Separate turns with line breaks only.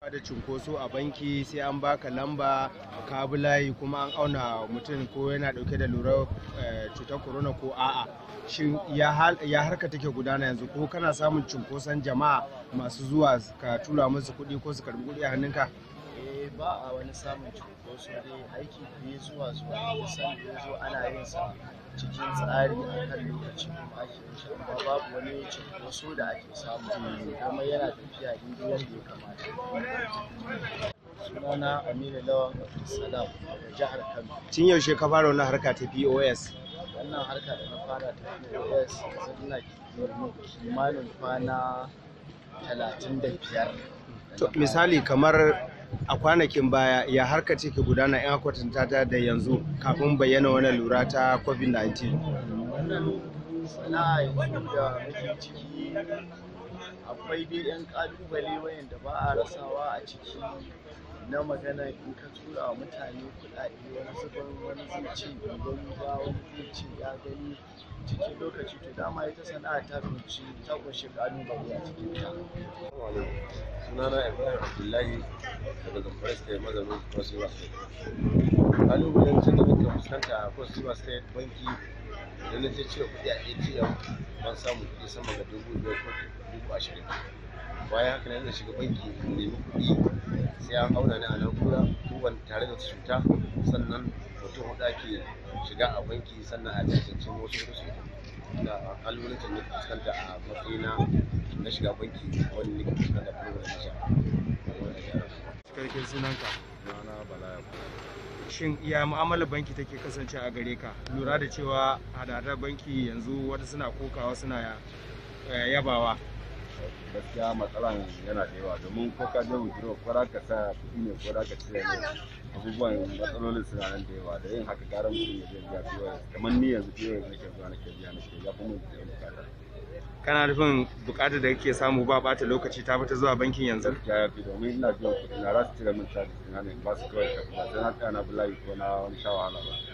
da cunkoso a banki sai an baka lamba ka bi layi kuma an auna mutum ko yana dauke da lura cutar corona ko a'a shin ya harka take gudana yanzu ko kana samun cunkoson jama'a masu zuwa ka tura musu kuɗi ko su karbi kuɗi a hannunka
eh ba a wani samun cunkoso dai aiki ne zuwa zuwa da san da zo ana yin sa cikin tsari a kan lokaci kuma ake yin shi amma babu wani cunkoso da ake samu kuma yana tafiya daidai yadda ya kamata sunana aminu lawan abdulsalam daga jihar kano
tun yaushe ka fara wannan harka ta pos
wannan harka da na fara ta pos yanzu ina kimanin kwana talatin da biyar
misali kamar a kwanakin baya ya harka ce ke gudana yan kwatanta ta da yanzu kafin bayyana wani lura ta covid-19
wannan sana'a yanzu da muke ciki akwai dai yan kalubale wayanda ba a rasawa a ciki na magana in ka tura wa mutane kuɗaɗe wani zubin wani zai ce bai gani ba wani zai ce ya gani cikin lokaci to dama ita sana'a ta kunshi ta kunshi kalubale a cikin ta
sunana ibrahim abdullahi daga zamfara state mazaunin cross river state kalubalen sun da muke fuskanta a cross river state banki da na je cire kuɗi a atm ban samu kuɗi sama ga dubu biyar ko dubu ashirin bayan haka na shiga banki in nemi kuɗi sai an auna ni a na'ura kowane tare da cuta sannan mutum huɗu ake shiga a banki sannan a tantance wasu hudu su da kalubalen da muke fuskanta a matsayina na shiga banki wani ne fuskanta da program na
cikakken sunanka
na bala
shin iya mu'amalar banki take kasance a gare ka lura da cewa hadadar banki yanzu wata suna kokawa suna yabawa
gaskiya matsalan yana da yawa domin ko ka je withdraw ko za ka sa kuɗi ne ko za ka cire ne abubuwan matsalolin suna nan da yawa da yin haka gara mutum ya je biya POS kamar ni yanzu POS nake zuwa nake biya nake ya fi mun biyan bukata
kana nufin bukatar da kake samu ba bata lokaci ta fita zuwa bankin yanzu
gaskiya ya fi domin ina biyan kuɗi na za su cire min charges ina ne ba su kawai ka ba sai na tsaya na bulayi ko na wani sha wahala ba